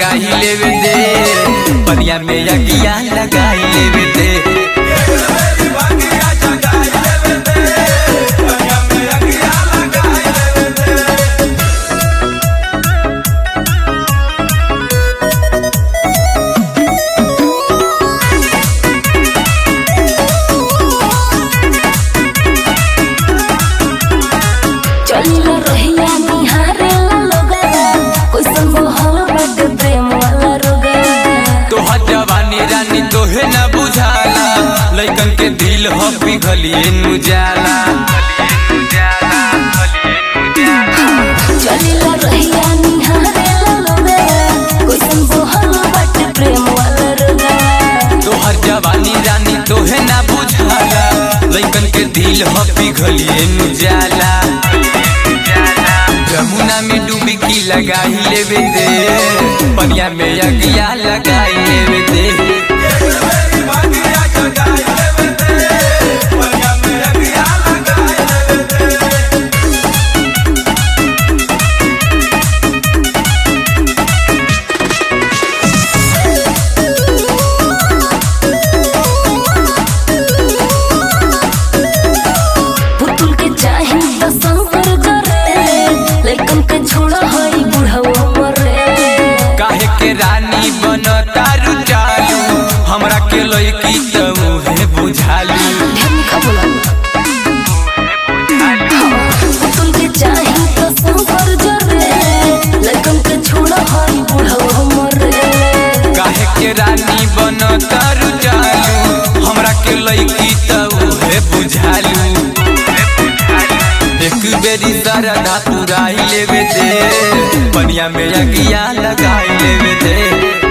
लगाई लेवे दे पनिया में अगिया लगाई लेवे दे चलिला रहिया निहारेला लोगवा कैसन मोहल बाटे प्रेम वाला रोगवा तोहर जवानी रानी तोहे न बुझाला लइकन के दिल हो पिघलिए नु जाला चलिला रहिया निहारेला लोगवा कैसन मोहल बाटे प्रेम वाला रोगवा तोहर जवानी रानी तोहे न बुझाला लइकन के दिल हो पिघलिए नु जाला जमुना में डुबकी लगाई लेवे दे पनिया में अगिया लगाई लेवे दे पुतुल के चाही त संकर जरे लइकन के छोड़ा हई बुढ़वा मरे काहे के रानी बन तारू चालू हमरा के लइकी त उहे बुझालू ढेर लिखा बोला पुतुल के चाही त संकर जरे लइकन के छोड़ा हई बुढ़वा मरे काहे के रानी बन तारू चालू हमरा के लइकी त उहे बुझालू एक बेरी सरधा पुराई लेवे दे पनिया में अगिया लगाई लेवे दे